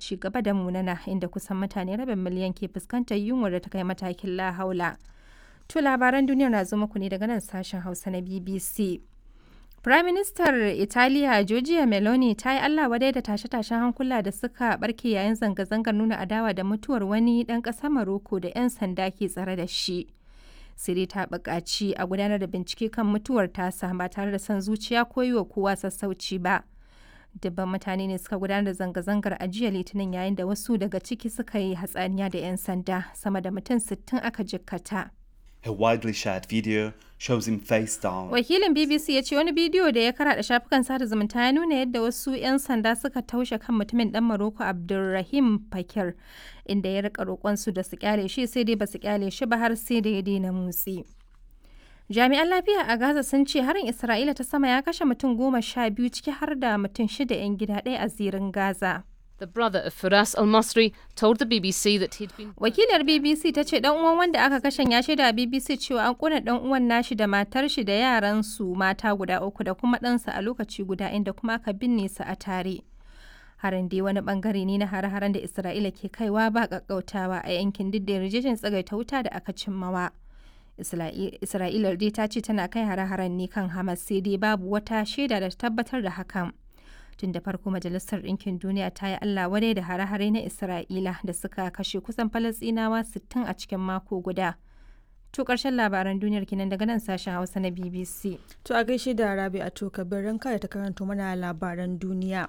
ci gaba da munana inda kusan mutane rabin miliyan ke fuskantar yunwar da ta kai matakin lahaula. To labaran duniyar na zo muku ne daga nan sashen Hausa na BBC. Prime Minister Italiya Giorgia Meloni ta yi Allah wadai da tashe-tashen hankula da suka barke yayin zanga-zangar nuna adawa da mutuwar wani ɗan ƙasar Maroko da 'yan sanda ke tsare da shi. Siri ta buƙaci a gudanar da bincike kan mutuwar tasa ba tare da son zuciya ko yi wa kowa sassauci ba. Dubban mutane ne suka gudanar da zanga-zangar a jiya Litinin yayin da wasu daga ciki suka yi hatsaniya da 'yan sanda sama da mutum 60 aka jikkata. A widely shared video shows him face down. Wakilin BBC ya ce wani bidiyo da ya karaɗa shafukan sada zumunta ya nuna yadda wasu 'yan sanda suka taushe kan mutumin ɗan Maroko Abdulrahim Fakir inda ya rika roƙonsu da su kyale shi sai dai ba su kyale shi ba har sai da ya daina motsi. Jami'an lafiya a Gaza sun ce harin Isra'ila ta sama ya kashe mutum goma sha biyu ciki har da mutum shida 'yan gida ɗaya a zirin Gaza. The brother of Firas Al Masri told the BBC that he'd been. Wakilar BBC ta ce dan uwan wanda aka kashe ya shaida BBC cewa an kuna dan uwan nashi da matar shi da yaran su mata guda uku da kuma ɗansa a lokaci guda inda kuma aka binne su a tare. Harin dai wani bangare ne na hare-haren da Isra'ila ke kaiwa ba kakkautawa a yankin duk da yarjejin tsagaita wuta da aka cimmawa. Isra'ila dai ta ce tana kai hare-haren ne kan Hamas sai dai babu wata shaida da tabbatar da hakan. tun da farko majalisar ɗinkin duniya ta yi allah wadai da hare-hare na isra'ila da suka kashe kusan falasɗinawa 60 a cikin mako guda to ƙarshen labaran duniyar kinan daga nan sashen hausa na bbc To a gaishe da Rabi a to kabirin kada ta karanto mana labaran duniya.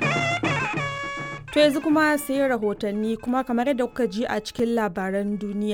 To yanzu kuma sai rahotanni kuma kamar yadda kuka ji a cikin labaran duniya.